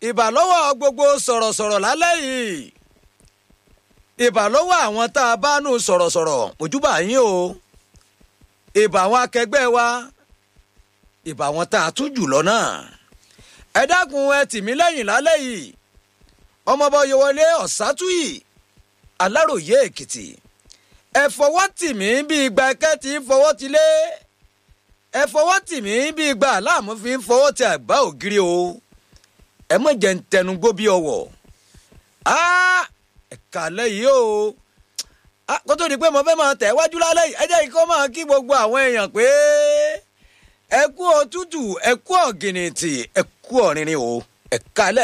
ìbà lọ́wọ́ gbogbo sọ̀rọ̀sọ̀rọ̀ lálẹ́ yìí ìbà lọ́wọ́ àwọn tá a bá nù sọ̀rọ̀sọ̀rọ̀ mojúbà yín o ìbà àwọn akẹgbẹ́ wa ìbà àwọn tá a tún jù lọ náà ẹ dákun ẹ tì mí lẹ́yìn lálẹ́ yìí ọmọọba oyewọlé ọ̀sátúyì aláròye èkìtì ẹ fọwọ́ tì mí bí ìgbà ẹkẹ́ ti ń fọwọ́ ti lé ẹ fọwọ́ tì mí bí ìgbà aláàmú fi ń fọwọ́ ti àgbá ògiri o ẹ mọ̀ jẹ́ ń tẹnugbó bí ọwọ́ ẹ̀ka lẹ́yìn o kó tó di pé mo fẹ́ máa tẹ̀ wájú lálẹ́ yìí ẹ jẹ́ kí ó máa kí gbogbo àwọn èèyàn pé ẹ kú òtútù ẹ kú ọ̀gìnìtì ẹ kú ọ̀rìnrìn o ẹ̀ka lẹ́